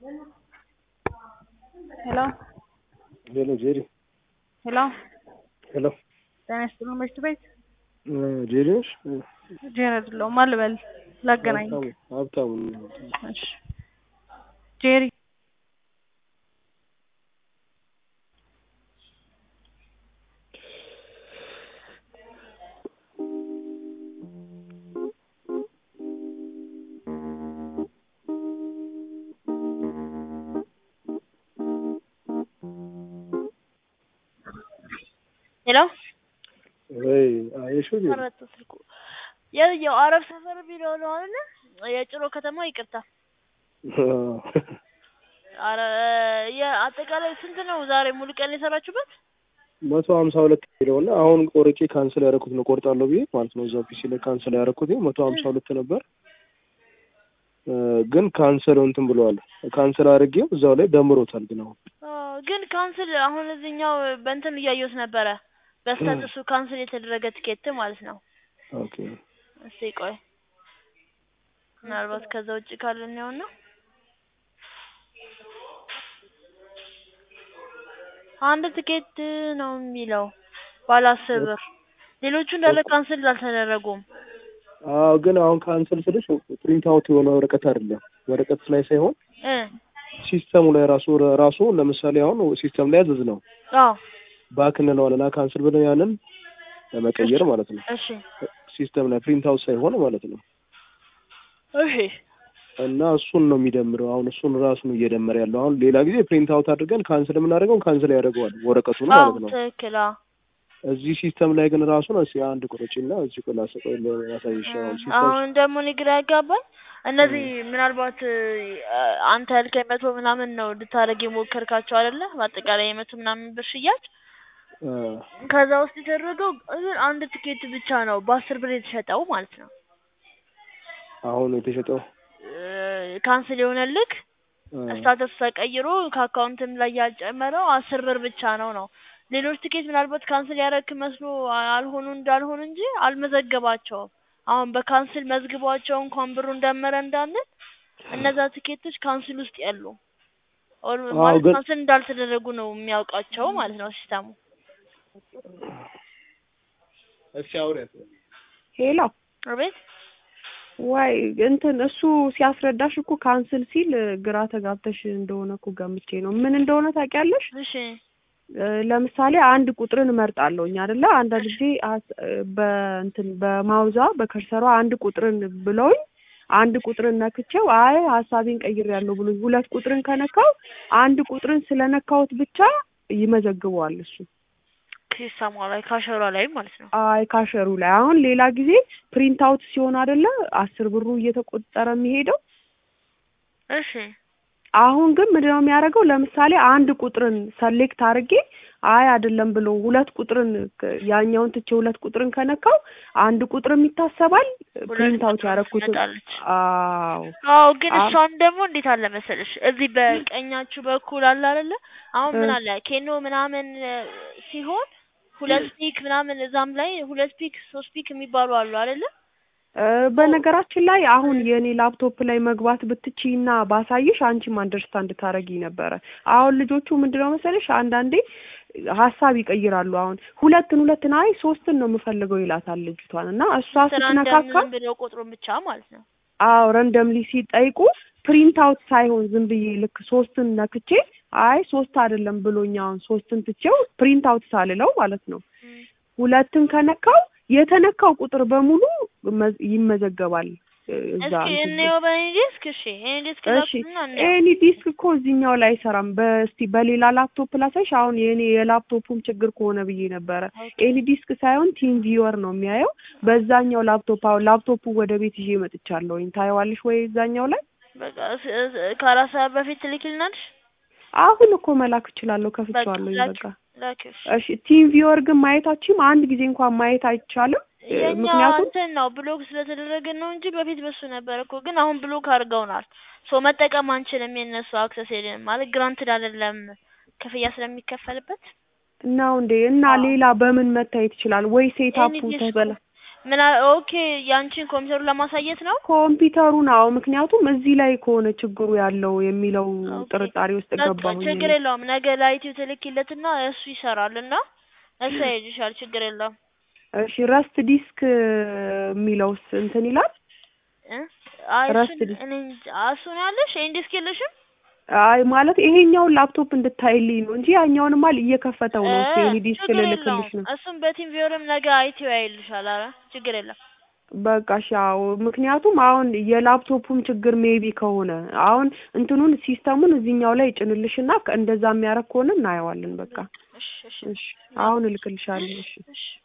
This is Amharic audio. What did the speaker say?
ሄሎ ሄሎ ጄሪ ሄሎ ሄሎ ጤና ይስጥልኝ ምሽት ቤት ጄሪ ነሽ? ጄሪ አይደለሁም ማን ልበል ላገናኝ ሀብታሙ ሀብታሙ እሺ ጄሪ ሄሎ ወይ አየሽው ጄሪ ተመረጠ ስልኩ የው አረብ ሰፈር ቢሎ ነው አይደለ? የጭሮ ከተማ ይቅርታ። አረ የአጠቃላይ ስንት ነው ዛሬ ሙሉ ቀን የሰራችሁበት? መቶ ሀምሳ ሁለት ኪሎ እና አሁን ቆርጬ ካንስል ያደረኩት ነው ቆርጣለሁ ብዬ ማለት ነው። እዛው ፒሲ ላይ ካንስል ያደረኩት መቶ ሀምሳ ሁለት ነበር እ ግን ካንስል እንትን ብለዋል። ካንስል አድርጌው እዛው ላይ ደምሮታል። ግን አሁን አዎ፣ ግን ካንስል አሁን እዚህኛው በእንትን እያየሁት ነበረ በስታተሱ ካንስል የተደረገ ትኬት ማለት ነው። ኦኬ እስቲ ቆይ ምናልባት ከዛ ውጭ ካለ ነው አንድ ትኬት ነው የሚለው ባለ አስር ብር ሌሎቹ እንዳለ ካንስል አልተደረጉም። አዎ ግን አሁን ካንስል ስልሽ ፕሪንት አውት የሆነ ወረቀት አይደለም ወረቀት ላይ ሳይሆን እ ሲስተሙ ላይ ራሱ ራሱ ለምሳሌ አሁን ሲስተም ላይ ያዘዝ ነው አዎ ባክ እንለዋለን ካንስል ብለን ያንን ለመቀየር ማለት ነው። እሺ ሲስተም ላይ ፕሪንት አውት ሳይሆን ማለት ነው። እሺ እና እሱን ነው የሚደምረው። አሁን እሱን ራሱ ነው እየደመረ ያለው። አሁን ሌላ ጊዜ ፕሪንት አውት አድርገን ካንስል የምናደርገው ካንስል ያደርገዋል ወረቀቱን አዎ ማለት ነው። ትክክል አዎ እዚህ ሲስተም ላይ ግን ራሱ ነው እስኪ አንድ ቁጥርጭና እዚህ ቆላ ሰቆይ ያሳይሽ። አሁን ሲስተም አሁን ደግሞ እኔ ግራ ያጋባኝ እነዚህ ምናልባት እ አንተ ያልከኝ መቶ ምናምን ነው ልታደርግ የሞከርካቸው አይደለ? በአጠቃላይ የመቶ ምናምን ብር ሽያጭ አ፣ ከዛ ውስጥ የተደረገው ግን አንድ ትኬት ብቻ ነው በአስር ብር የተሸጠው ማለት ነው። አሁን የተሸጠው እ ካንስል የሆነልክ አ፣ ስታተስ ተቀይሮ ከአካውንትም ላይ ያልጨመረው አስር ብር ብቻ ነው ነው። ሌሎች ትኬት ምናልባት ካንስል ያደረክ መስሎ አ- አልሆኑ እንዳልሆኑ እንጂ አልመዘገባቸውም። አሁን በካንስል መዝግቧቸው እንኳን ብሩን ደመረ እንዳንል እነዛ ትኬቶች ካንስል ውስጥ ያሉ ኦር አዎ፣ ማለት ግን- ካንስል እንዳልተደረጉ ነው የሚያውቃቸው ማለት ነው ሲስተሙ። እስኪ አውሪያት። ሄሎ አቤት ዋይ እንትን እሱ ሲያስረዳሽ እኮ ካንስል ሲል ግራ ተጋብተሽ እንደሆነ እኮ ገምቼ ነው። ምን እንደሆነ ታውቂያለሽ? እሺ እ ለምሳሌ አንድ ቁጥርን እመርጣለሁኝ አይደለ? አንዳንድ ጊዜ ሀስ- በእንትን በማውዛ በከርሰሯ አንድ ቁጥርን ብለውኝ አንድ ቁጥርን ነክቼው አይ ሀሳቤን ቀይሬያለሁ ብሎኝ ሁለት ቁጥርን ከነካው አንድ ቁጥርን ስለነካሁት ብቻ ይመዘግበዋል እሱ ሲስተሙ ላይ ካሸሯ ላይ ማለት ነው። አይ ካሸሩ ላይ አሁን ሌላ ጊዜ ፕሪንት አውት ሲሆን አይደለ አስር ብሩ እየተቆጠረ የሚሄደው እሺ አሁን ግን ምንድነው የሚያደርገው? ለምሳሌ አንድ ቁጥርን ሰሌክት አድርጌ አይ አይደለም ብሎ ሁለት ቁጥርን ክ- ያኛውን ትቼ ሁለት ቁጥርን ከነካው አንድ ቁጥርም ይታሰባል። ፕሪንት አውት ቁጥር ያደረኩት ትመጣለች። አዎ አዎ ግን አዎ። እሷን ደግሞ እንዴት አለ መሰለሽ እዚህ በቀኛችሁ በኩል አለ አይደለ? አሁን ምን እ። አለ ኬኖ ምናምን እ ሲሆን ሁለት ፒክ ምናምን እዛም ላይ ሁለት ፒክ ሶስት ፒክ የሚባሉ አሉ አይደለ? እ፣ በነገራችን ላይ አሁን የእኔ ላፕቶፕ ላይ መግባት ብትችይና ባሳይሽ አንቺም አንደርስታንድ ታረጊ ነበረ። አሁን ልጆቹ ምንድነው መሰለሽ አንዳንዴ ሀሳብ ይቀይራሉ። አሁን ሁለትን ሁለትን አይ ሶስትን ነው የምፈልገው ይላታል ልጅቷን እና እሷ ስራ ስትነካካ እንደምን ብለው ቁጥሩን ብቻ ማለት ነው። አዎ ረንደምሊ ሲጠይቁ ፕሪንት አውት ሳይሆን ዝም ብዬ ልክ ሶስትን ነክቼ አይ ሶስት አይደለም ብሎኝ አሁን ሶስትን ትቼው ፕሪንት አውት ሳልለው ማለት ነው ሁለትን ከነካው የተነካው ቁጥር በሙሉ መዝ- ይመዘገባል እ፣ እዛ እስኪ እንትን እንየው በእኔ ዲስክ። እሺ ይሄን ዲስክ እሺ ላኩና እንየው። ኤኒ ዲስክ እኮ እዚህኛው ላይ አይሰራም። በስቲ በሌላ ላፕቶፕ ላሳይሽ። አሁን የኔ የላፕቶፑም ችግር ከሆነ ብዬ ነበረ። ኤኒ ዲስክ ሳይሆን ቲም ቪወር ነው የሚያየው። በዛኛው ላፕቶፕ አሁን ላፕቶፑ ወደ ቤት ይዤ መጥቻለሁኝ። ታየዋለሽ ወይ እዛኛው ላይ? በቃ እስ- እስ- ከአራት ሰዓት በፊት ትልኪልናለሽ። አሁን እኮ መላክ እችላለሁ። በቃ ከፍቼዋለሁኝ። ላኪ በቃ ላኪ። እሺ እሺ። ቲም ቪወር ግን ማየታችም አንድ ጊዜ እንኳን ማየት አይቻልም። እ፣ የኛ ምክንያቱም እንትን ነው ብሎክ ስለተደረገ ነው እንጂ በፊት በሱ ነበር እኮ። ግን አሁን ብሎክ አድርገውናል። ሶ መጠቀም አንችልም። የነሱ አክሰስ የለንም ማለት ግራንትድ አይደለም ክፍያ ስለሚከፈልበት ነው እንዴ? እና አዎ። ሌላ በምን መታየት ይችላል? ወይ ሴታፑ ኤኒ ዲስኩ ተበላ ምን አ- ኦኬ ያንቺን ኮምፒውተሩን ለማሳየት ነው ኮምፒውተሩን አዎ፣ ምክንያቱም እዚህ ላይ ከሆነ ችግሩ ያለው የሚለው ኦኬ። ጥርጣሬ ውስጥ በቃ ገባሁኝ። ችግር እኔ። የለውም ነገ ላይቲው ትልኪለትና እሱ ይሰራል እና እሱ ያይልሻል ችግር የለውም እሺ ረስት ዲስክ የሚለውስ እንትን ይላል? እ? አይ ረስት እሱን ዲስክ እኔ እንጃ እሱን ያለሽ ይሄን ዲስክ የለሽም አይ ማለት ይሄኛውን ላፕቶፕ እንድታይልኝ ነው እንጂ ያኛውንማ እየከፈተው ነው። እሱ እ፣ የኔ ዲስክ ችግር ልልክልሽ የለውም ነው። እሱም በቲም ቪወርም ነገ አይቲው ያይልሻል ኧረ ችግር የለም በቃ እሺ አዎ። ምክንያቱም አሁን የላፕቶፑም ችግር ሜቢ ከሆነ አሁን እንትኑን ሲስተሙን እዚህኛው ላይ ጭንልሽና እንደዛ የሚያደርግ ከሆነ እናየዋለን። በቃ እሺ እሺ እሺ አሁን እልክልሻለሁ። እሺ እሺ